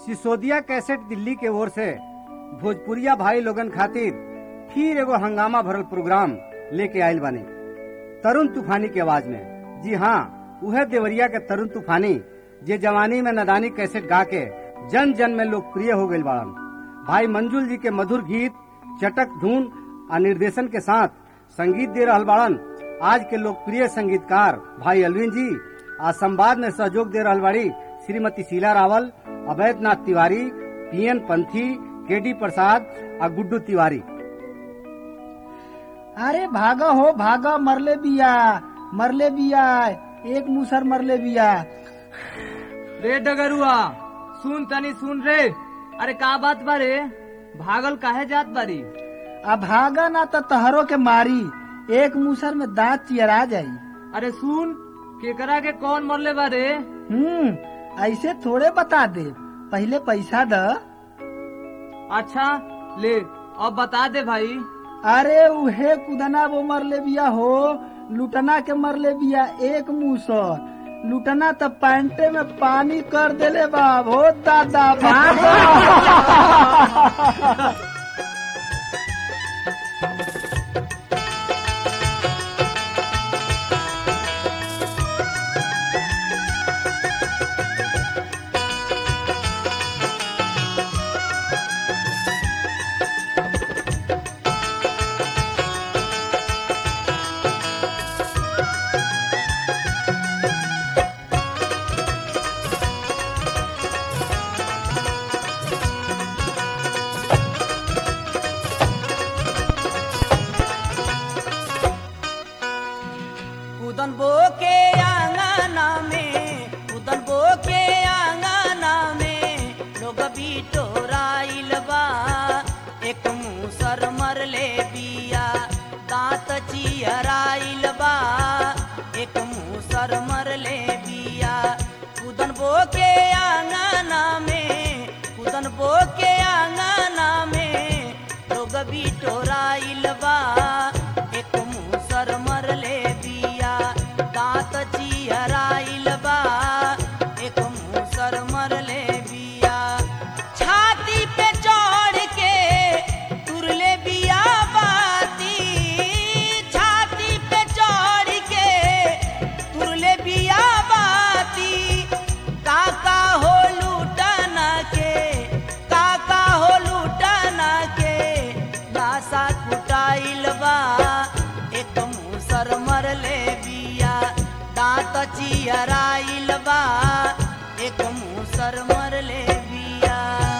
Sisodia cassette Delhi के ओर से भोजपुरिया भाई लोगन खातिर फिर एगो हंगामा भरल प्रोग्राम लेके आयल बानी तरुण तूफानी की आवाज में जी हाँ उहे देवरिया के तरुण तूफानी जे जवानी में नदानी कैसेट गा के जन जन में लोकप्रिय हो गई बाड़न भाई मंजुल जी के मधुर गीत चटक धुन और निर्देशन के साथ संगीत दे रहल बाड़न आज के लोकप्रिय संगीतकार भाई अलविन जी आज संवाद में सहयोग दे रहल बाड़ी श्रीमती शीला रावल अवैधनाथ तिवारी पीएन पंथी के डी प्रसाद और गुड्डू तिवारी अरे भागा हो भागा मरले बिया मरले बिया एक मुसर मरले बिया रे डगरुआ सुन तनी सुन रे अरे का बात बारे भागल काहे जात बारी अब भागा ना तो तहरो के मारी एक मुसर में दांत चियरा जाई अरे सुन केकरा के कौन मरले बारे हम्म ऐसे थोड़े बता दे पहले पैसा द अच्छा ले अब बता दे भाई अरे उहे कुदना वो मरले बिया हो लुटना के मरले बिया एक मुसर लुटना तो पैंटे में पानी कर देले बाब हो दादा भागो उदन बो के आंगना में उदन बो के आंगना में लोग बिटोराइल बा एक मुसर मरले बिया दांत चियराइल बा एक मुसर मरले बिया उदन बो के आंगना में उदन बो के आंगना में लोग बिटोराइल बा एक मुसर मरले बिया दांत चियराइल बा एक मुसर मरले बिया छाती पे चढ़ के तुरले बिया बाती छाती पे चढ़ के तुरले बिया बाती काका हो लूटना के काका हो लूटना के लाशा कुटाइल बा एक मुसर मरले बिया दांत चियराइल बा एक मुसर मरले बिया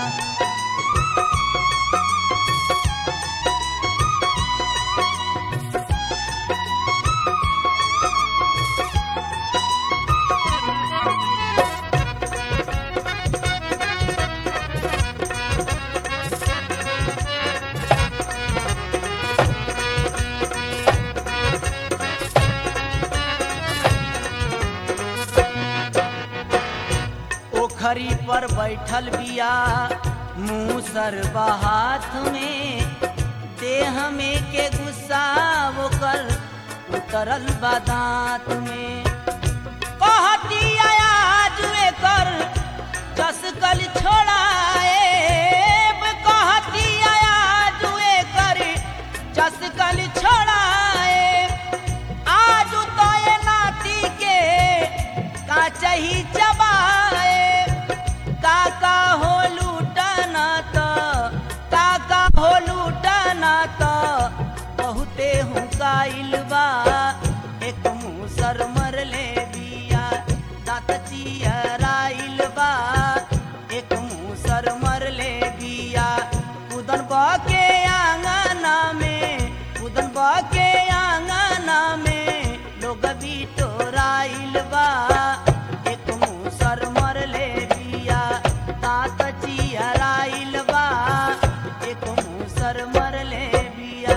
ओखरी पर बैठल बिया मूसर हाथ में देह में के गुस्सा ओकर उतरल बा दांत में कहती आज एकर चसकल छोड़ाए कहती आज एकर चसकल छोड़ाए आज तो ये नाती के का चही चबाए काका हो लूटना तो काका हो लूटना तो बहुते हुकाइल बा एक मुसर मरले बिया दांत चियराइल बा एक मुसर मरले बिया कुदन बा के आंगना में कुदन बा के आंगना में लोग बिटोराइल बा एक मुसर मरले बिया दांत चियराइल बा एक मुसर मरले बिया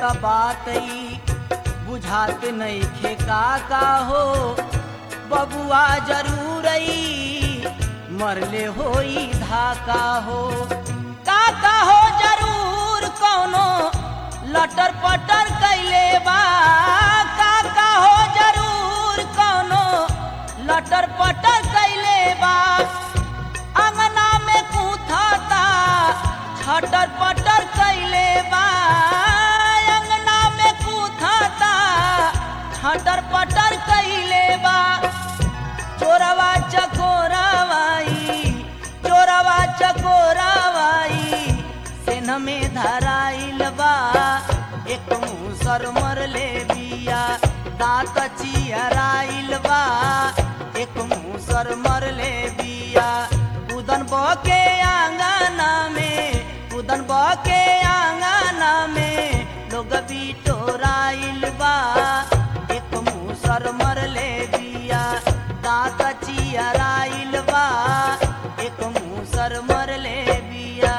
का बात ई बुझात नहीं खे का का हो बबुआ जरूर ई मरले होई धाका हो काका हो जरूर कौनो लटर पटर कैले बा काका हो जरूर कौनो लटर पटर कैले बा अंगना में कूथता छटर पटर कैले बा अंगना में कूथता छटर पटर कैले बा चोरवा चकोरवाई चोरवा चकोरवाई सेन में धराइल बा एक मुसर मरले बिया दांत चियराइल बा एक मुसर मरले बिया उदन बके आंगना में उदन बके आंगना में लोग बिटोराइल बा एक मुसर मरले बिया दांत चियराइल बा एक मुसर मरले बिया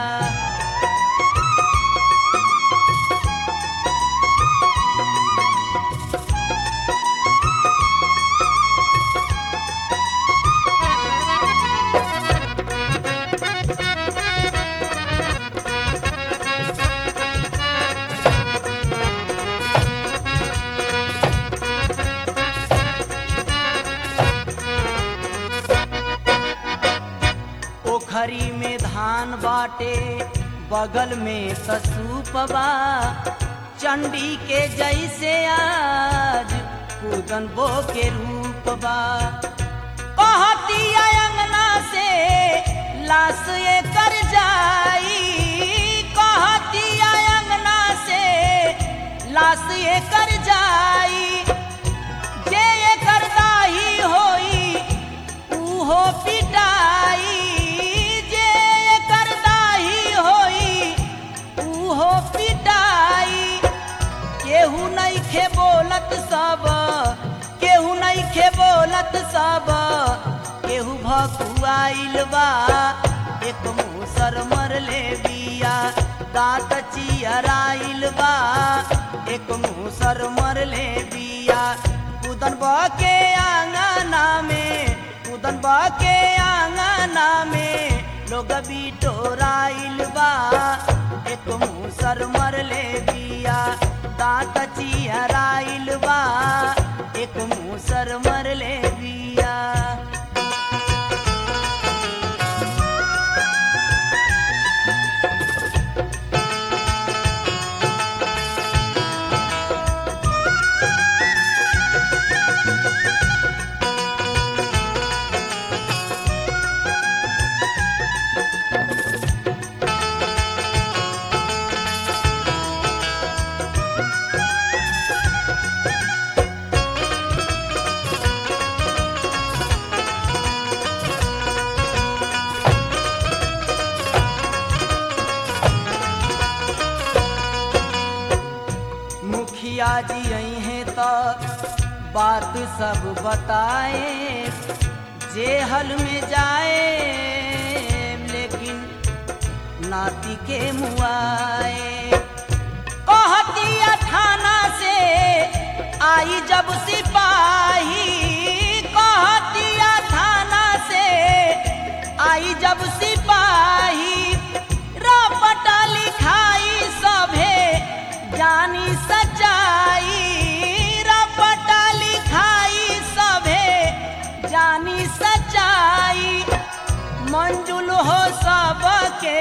पोखरी में धान बाटे बगल में ससूपबा चंडी के जैसे आज पूदन बो के रूपबा कहती अंगना से लाश ये कर जाई कहती अंगना से लाश ये कर जाई जे एकर दाही होई उहो पिटाई जे एकर दाही होई उहो पिटाई केहू नहीं खे बोलत सब केहू नहीं खे बोलत सब केहू भकुआइल बा एक मुसर मरले बिया दांत चियराइल बा एक मुसर मरले बिया कुदन बके आंगना में कुदन बके आंगना में लोग बिटोराइल बा एक मुसर मरले बिया दांत चियराइल बा एक मुसर मरले बिया मुखिया जी आई हैं तो बात सब बताए जेहल में जाए लेकिन नाती के मुआए कहतिया थाना से आई जब सिपाही कहतिया थाना से आई जब सिपाही रपटा लिखाई सभे जानी सच्चाई रपटा लिखाई सभे जानी सच्चाई मंजुल हो सबके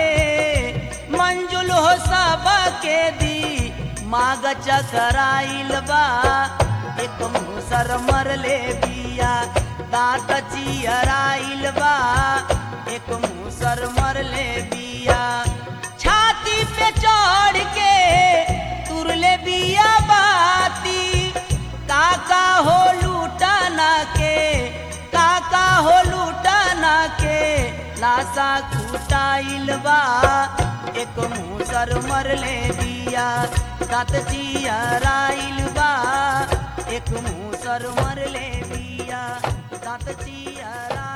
मंजुल हो सबके दी माग चकराइल बा एक मुसर मरले बिया दांत चियराइल बा एक मुसर मरले बिया छाती पे चढ़ के तुरले बिया बाती काका हो लूटाना के काका हो लूटाना के लाशा कुटाइल बा एक मुसर मरले दिया दांत चियराइल बा एक मुसर मरले दिया दांत चियरा